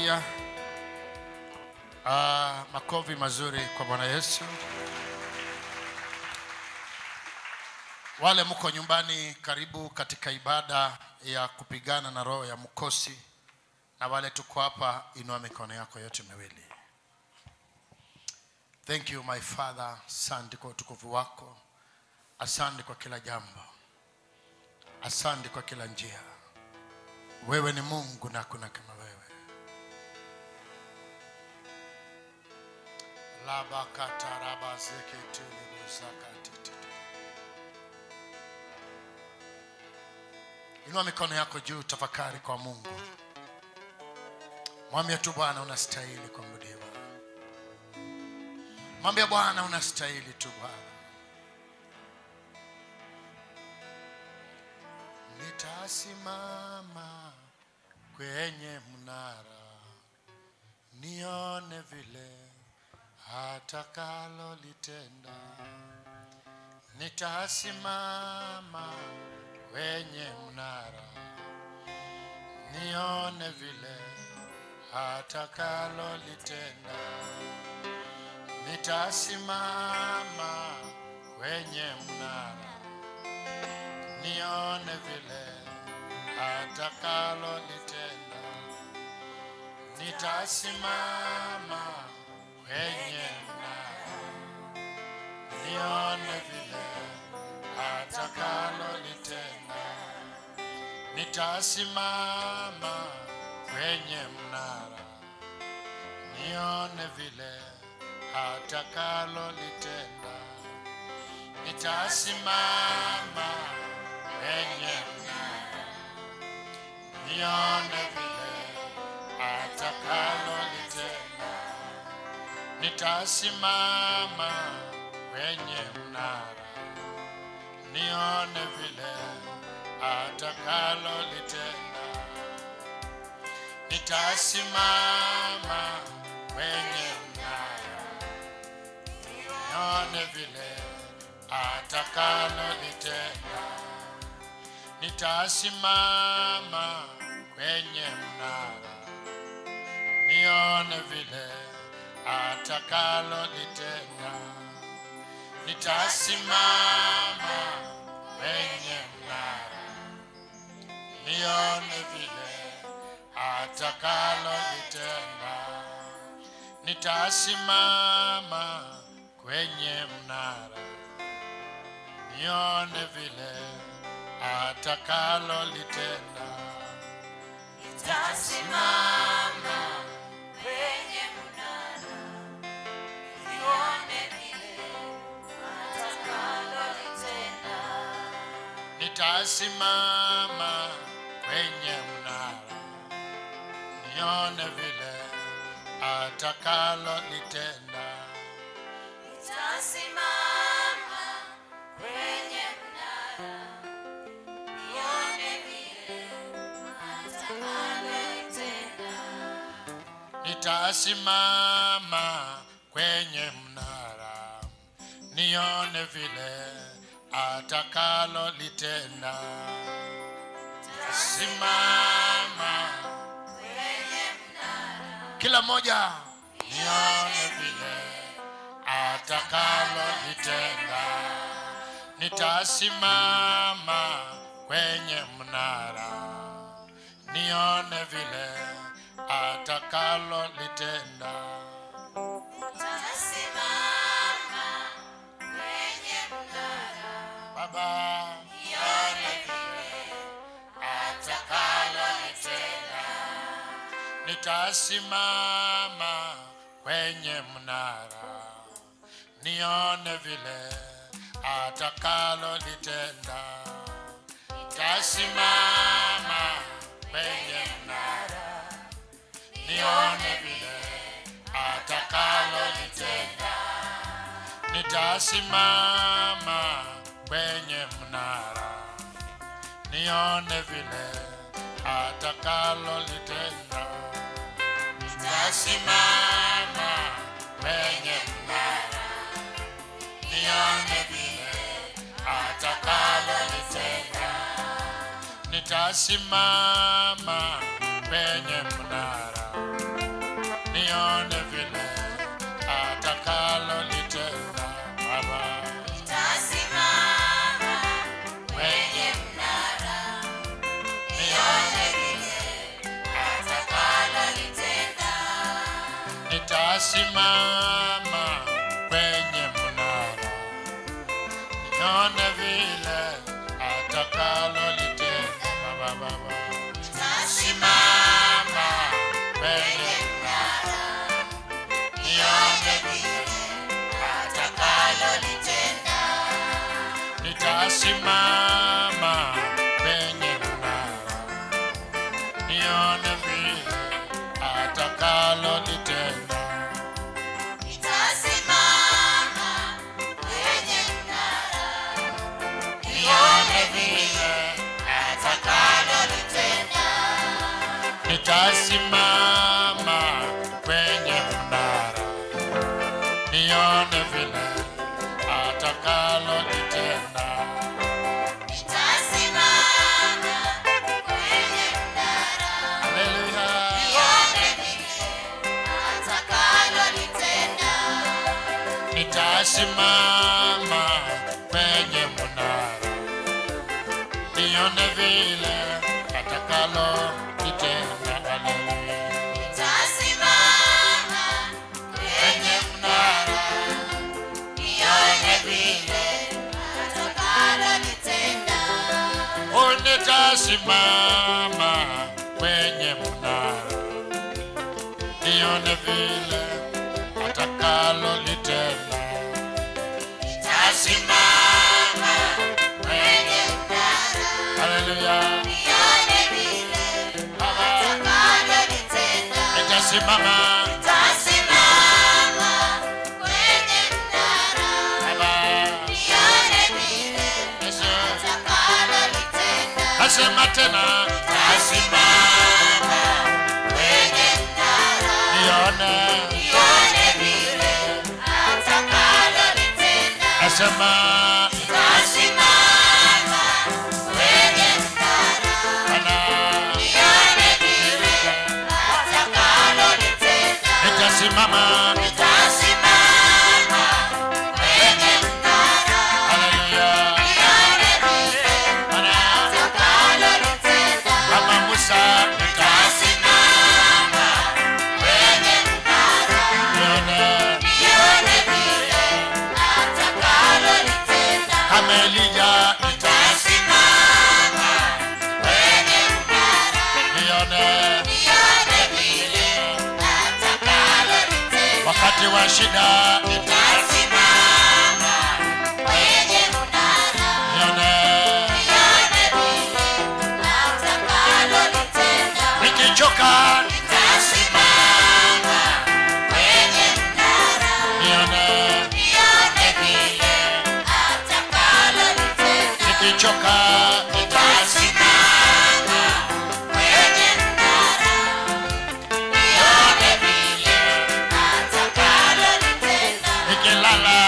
haleluya Ah, makofi mazuri kwa bwana yesu wale mko nyumbani karibu katika ibada ya kupigana na roho ya mkosi na wale tuko hapa inua mikono yako yote miwili thank you my father asante kwa utukufu wako asante kwa kila jambo asante kwa kila njia wewe ni mungu na hakuna kama wewe labakatarabazeketulibuzakatiti inua mikono yako juu tafakari kwa mungu mwambie tu bwana unastahili kuabudiwa mwambie bwana unastahili tu bwana nitasimama kwenye mnara nione vile atakalolitenda nitasimama kwenye mnara nione vile atakalolitenda nitasimama kwenye mnara nione vile atakalolitenda nitasimama kwenye mnara nione vile atakalolitenda nitasimama kwenye mnara nione vile atakalolitenda nitasimama kwenye mnara nione vile atakalolitenda nitasimama kwenye mnara nione vile atakalolitenda nitasimama kwenye mnara nione vile atakalolitenda nitasimama kwenye mnara nione vile atakalolitenda nitasimama kwenye mnara nione vile atakalolitenda nitasimama kwenye mnara nione vile atakalolitenda Nitasimama kwenye mnara, nione vile atakalolitenda. nitasimama kwenye mnara nione vile atakalolitenda Nitasimama kwenye mnara, nione vile atakalolitenda. nitasimama kwenye mnara nione vile atakalolitenda simama Kwenye mnara, kila moja nione vile atakalolitenda nitasimama kwenye mnara nione vile atakalolitenda nitasimama kwenye mnara, baba nione vile atakalolitenda. nitasimama kwenye mnara nione vile atakalolitenda nitasimama kwenye mnara nione vile atakalolitenda nitasimama kwenye mnara nione vile atakalolitenda nitasimama kwenye mnara nione vile atakalolitenda nitasimama kwenye mnara nione vile atakalolitenda Baba. Nitasimama kwenye mnara, nione vile atakalolitenda. Nitasimama kwenye mnara nione vile atakalolitenda Baba, Baba. Simama kwenye mnara nione vile Atakalolitenda. nitasimama kwenye mnara nione vile atakalolitenda Nitasimama kwenye mnara, nione vile atakalolitenda. nitasimama kwenye mnara nione vile atakalolitenda Nitasimama kwenye mnara, haleluya nione vile atakalolitenda. nitasimama kwenye mnara nione vile atakalolitenda haleluya Nitasimama kwenye mnara, nione vile atakalolitenda. nitasimama kwenye mnara nione vile atakalolitenda Nitasimama kwenye mnara, haleluya nione vile atakalolitenda. nitasimama Nitasimama kwenye mnara, baba nione vile yesu atakalolitenda. nasema tena Nitasimama kwenye mnara, nione nione vile atakalolitenda. nasema Nitasimama kwenye mnara, bana nione vile atakalolitenda. nitasimama Nitasimama kwenye mnara, haleluya nione vile bana atakalolitenda. kama Musa Nitasimama kwenye mnara, nione nione vile atakalolitenda. kama Elija Nitasimama kwenye mnara, nione nione vile atakalolitenda. wakati wa shida Nitasimama kwenye mnara, nione nione vile atakalolitenda. nikichoka Nitasimama kwenye mnara, nione nione vile atakalolitenda. nikichoka Nitasimama kwenye mnara, nione vile atakalolitenda. nikilala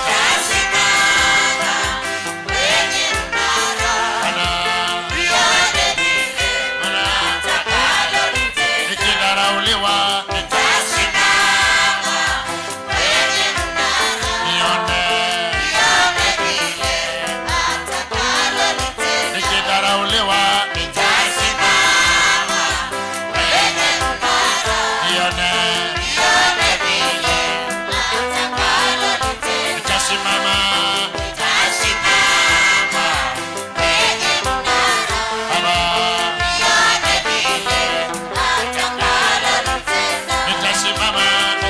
Nitasimama kwenye mnara, bana nione vile bana atakalolitenda. nikidharauliwa Nitasimama kwenye mnara, nione nione vile atakalolitenda. nikidharauliwa Nitasimama kwenye mnara, nione nione vile atakalolitenda. nitasimama Nitasimama kwenye mnara, baba nione vile atakalolitenda. nitasimama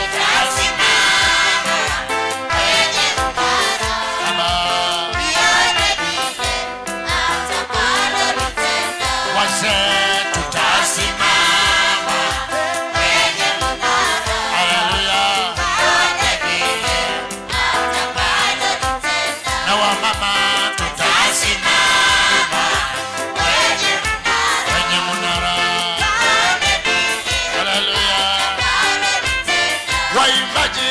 Nitasimama kwenye mnara, baba nione vile atakalolitenda. wazee tutasimama Kwenye mnara, haleluya nione vile atakalolitenda. na wamama tutasimama Kwenye mnara, kwenye mnara nione vile haleluya atakalolitenda. waimbaji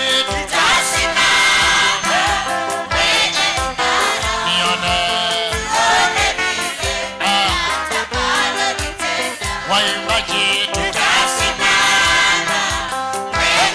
Nitasimama kwenye mnara, nione nione vile ah, atakalolitenda. waimbaji Nitasimama kwenye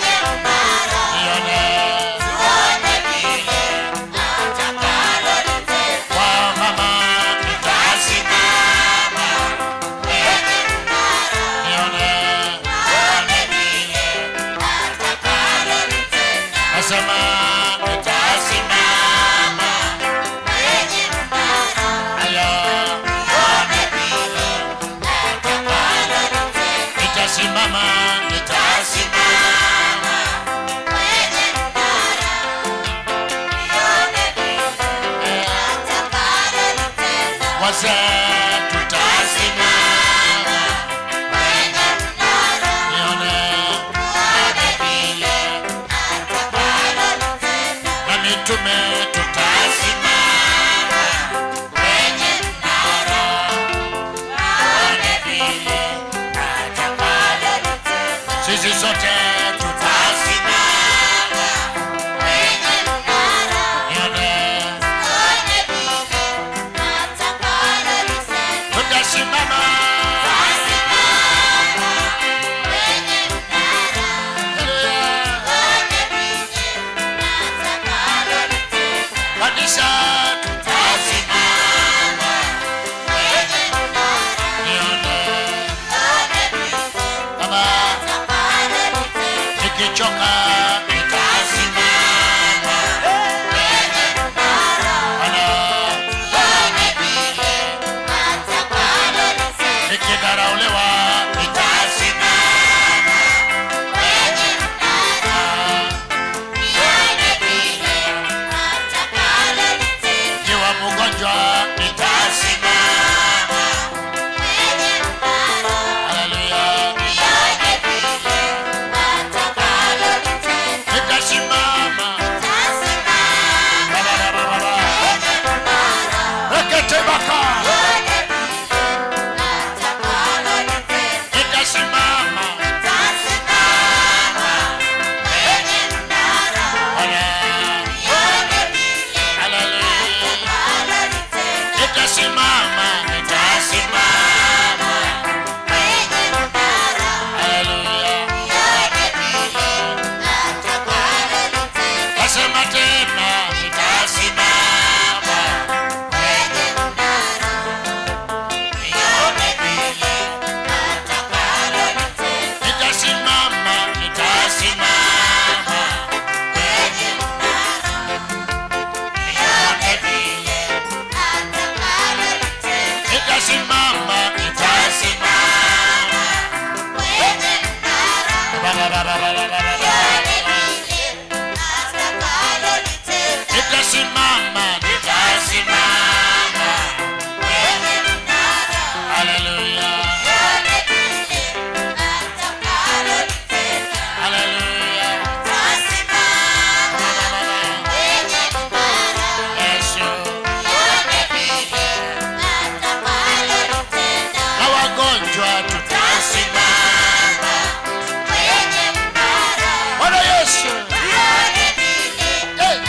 wazee tutasimama nione na mitume tutasimama kwenye mnara sisi sote tutasimama nione tutasimama kanisa tutasimama nione kama nikichoka nitasimama Bwana nikidharauliwa nitasimama nikiwa mgonjwa nitasimama haleluya nitasimama reketebaka nitasimama haleluya nitasimama nitasimama haleluya nasema tena nitasimama nitasimama nitasimama nitasimama nitasimama nitasimama nitasimama haleluya haleluya yesu na wagonjwa tutasimama bwana yesu Eh,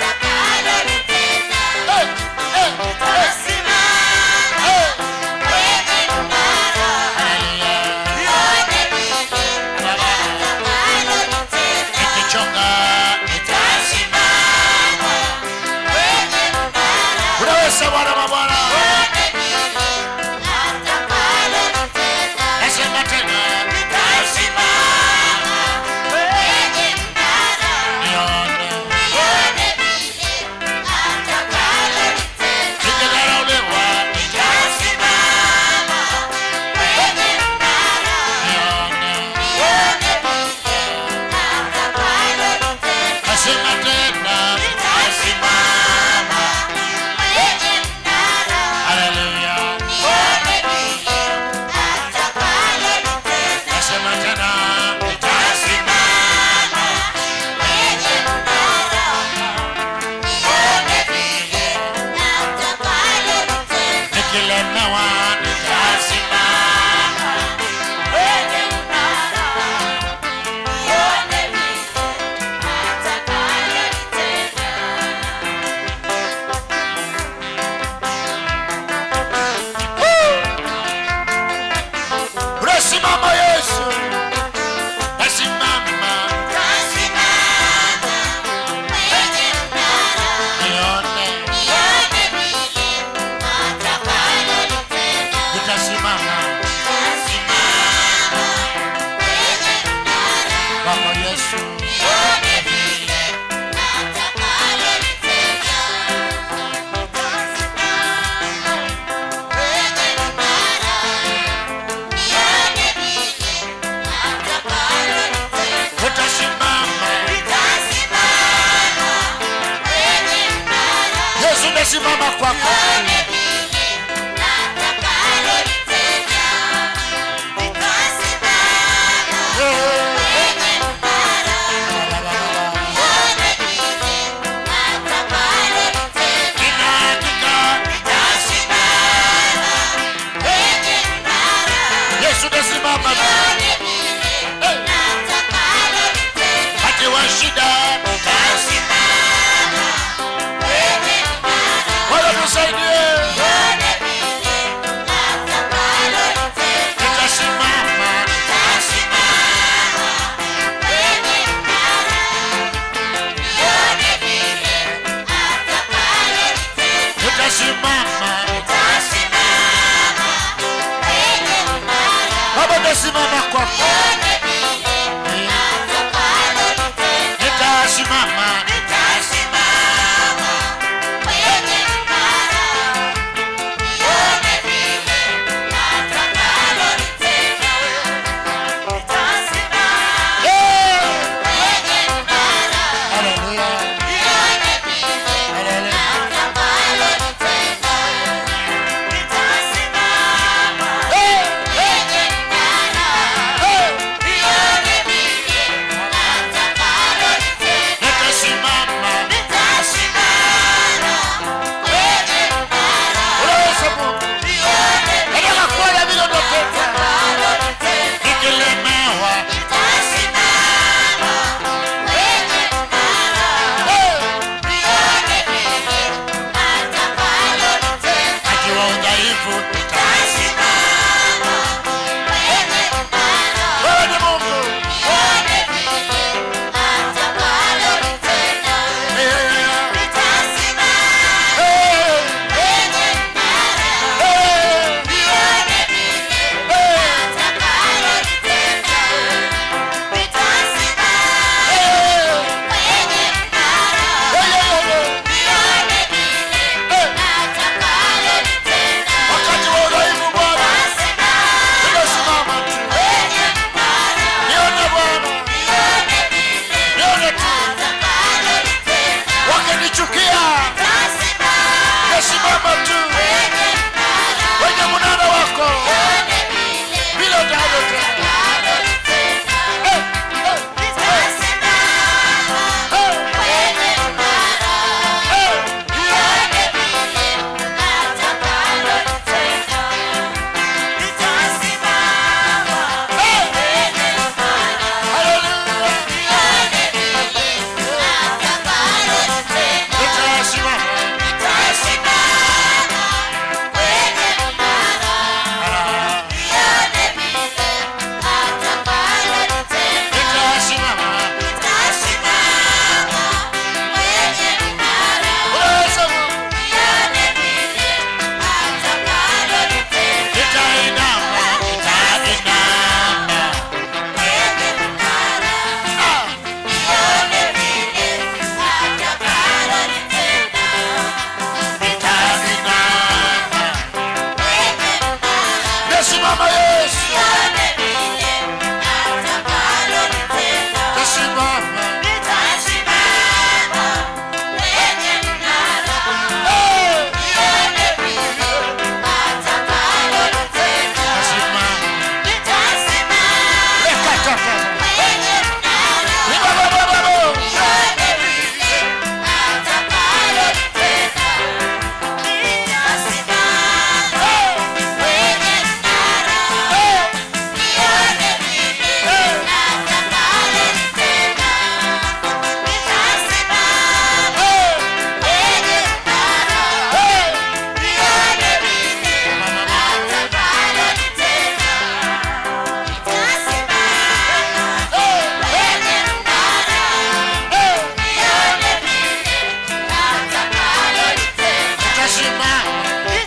eh, eh, eh, eh. nikichoka nitasimama unaweza bwana mabwana nasema tena nitasimama nione nikidharauliwa nitasimama nione nasema tena nitasimama haleluya nasema tena nitasimama nikilemewa nitasimama unasimama yesu nasimama nione wa udhaifu Tasimama kwenye mnara. wewe ni mungu Nione vile atakalolitenda. Eh, Nitasimama eh, kwenye mnara. eh, Nione vile eh, atakalolitenda. Nitasimama eh, kwenye mnara. eh, eh, eh. Nione vile atakalolitenda. wakati wa udhaifu bwana nimesimama tu nione bwana nione tu wakinichukia nimesimama tu kwenye mnara wako vile utavyotenda Eh, eh, eh, haleluya nitasimama nitasimama uweza Mungu nitainama nitainama ah nitainama nitasimama Yesu nitasimama eh nitasimama lekataka libabababo nitasimama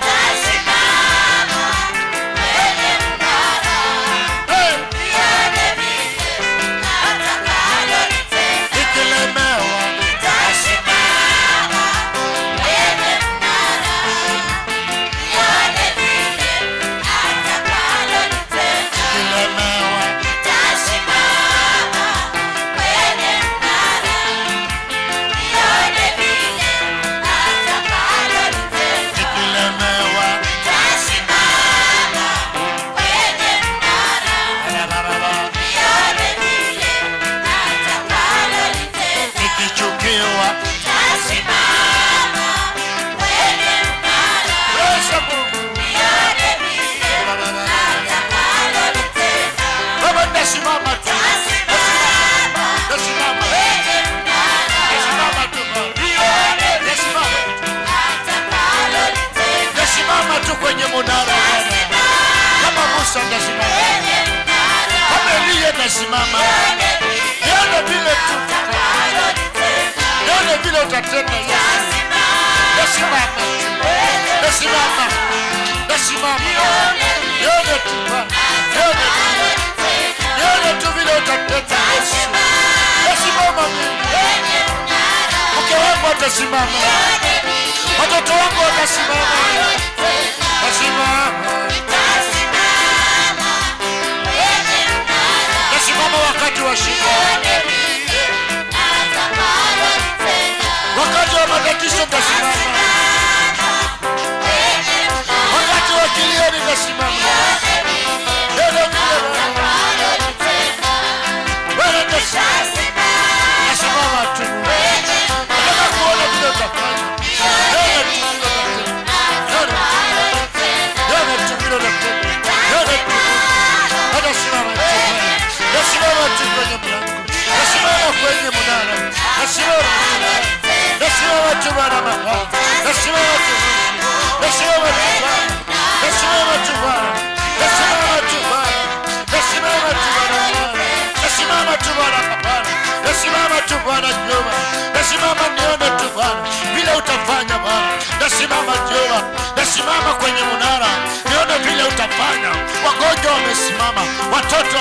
nikilemewa nikilemewa nikilemewa barabara nikichukiwa Yesu Mungu Baba nitasimama tu nitasimama nitasimama tu Baba nitasimama nitasimama tu kwenye munara kama Musa nitasimama kama Eliya nitasimama nione vile tu nione vile utatenda Yesu nitasimama nitasimama nitasimama nione tu Baba nione tu nione tu vile utatenda Yesu nitasimama mimi mke wangu atasimama watoto wangu watasimama tasimama tasimama wakati wa shida wakati wa matatizo tasimama wakati wa kilio nitasimama Neno vile Bwana nitasimama nasimama tu nataka kuona vile utafanya Neno tu vile utatenda. Neno tu vile utatenda. Neno tu Natasimama tu Bwana. nasimama tu kwenye mlango nasimama kwenye mnara nasimama tu Bwana. nasimama tu Bwana mahali nasimama tu Mungu. nasimama tu Bwana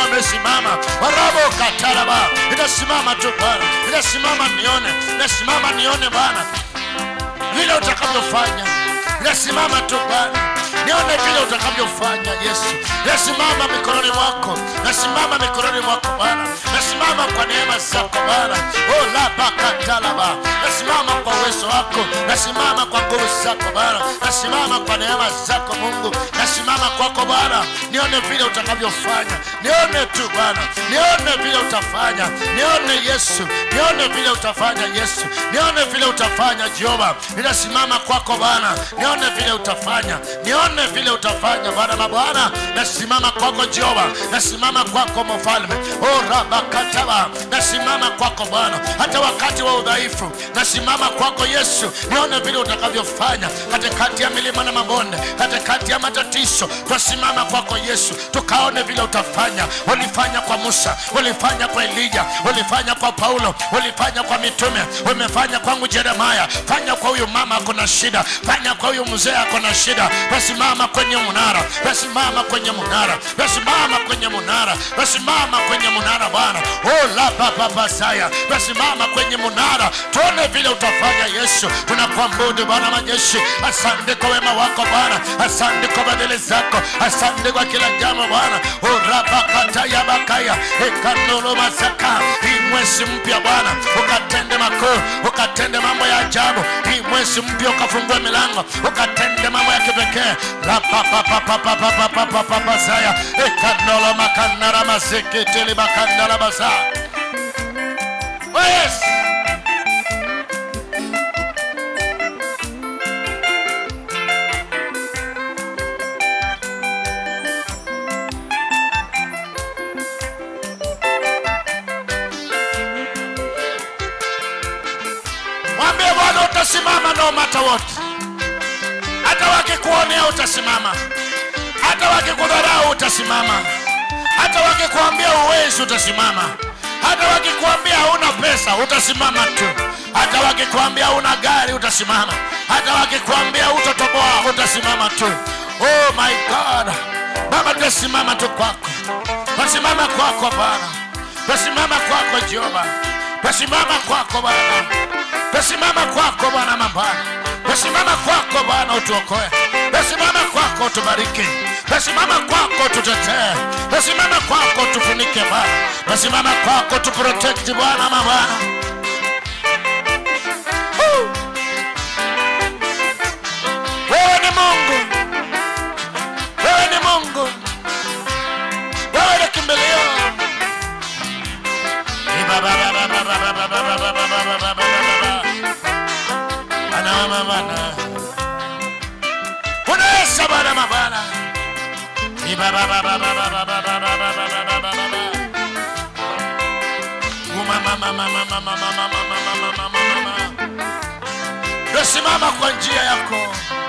wamesimama warabo katalaba inasimama tu bwana inasimama nione inasimama nione bwana vile utakavyofanya nasimama tu bwana nione vile utakavyofanya yesu nasimama mikononi mwako nasimama mikononi mwako bwana nasimama kwa neema zako bwana olabakatalaba nasimama kwa uwezo wako nasimama kwa nguvu zako bwana nasimama kwa neema zako mungu nasimama kwako bwana nione vile utakavyofanya nione tu bwana nione vile utafanya nione yesu nione vile utafanya yesu nione vile utafanya jehova ninasimama kwako bwana nione vile utafanya nione vile utafanya bwana mabwana nasimama kwako jehova nasimama kwako mfalme o rabakataba nasimama kwako bwana hata wakati wa udhaifu nasimama kwako yesu nione vile utakavyofanya katikati ya milima na mabonde katikati ya matatizo twasimama kwako yesu tukaone vile utafanya ulifanya kwa musa ulifanya kwa elija ulifanya kwa paulo ulifanya kwa mitume umefanya kwangu jeremaya fanya kwa huyu mama ako na shida fanya kwa huyu mzee ako na shida wasimama kwenye munara wasimama kwenye munara wasimama kwenye munara wasimama kwenye munara bwana olapapapasaya wasimama kwenye munara tuone vile utafanya yesu tunakuabudu bwana majeshi asante kwa wema wako bwana asante kwa badili zako asante kwa kila jambo bwana urapakatayabakaya ekanolomasaka hii mwezi mpya bwana ukatende makuu ukatende mambo ya ajabu hii mwezi mpya ukafungue milango ukatende mambo ya kipekee rapapapapapapapapapapasaya ekanolomakanaramasikitilibakandarabasa yes. mwambie bwana utasimama no matter what hata wakikuonea utasimama hata wakikudharau utasimama hata wakikuambia uwezi utasimama hata wakikuambia hauna pesa utasimama tu hata wakikuambia una gari utasimama hata wakikuambia utotoboa utasimama tu oh my god baba tutasimama tu kwako tutasimama kwako bwana tutasimama kwako jehova tutasimama kwako bwana tutasimama kwako bwana mambana tutasimama kwako bwana utuokoe tutasimama kwako utubariki tutasimama kwako tutetee tutasimama kwako tufunike bwana tutasimama kwako tuprotekti bwana mabwana Woo! wewe ni mungu wewe ni mungu wewe ni kimbilio unaweza bana mabana simama kwa njia yako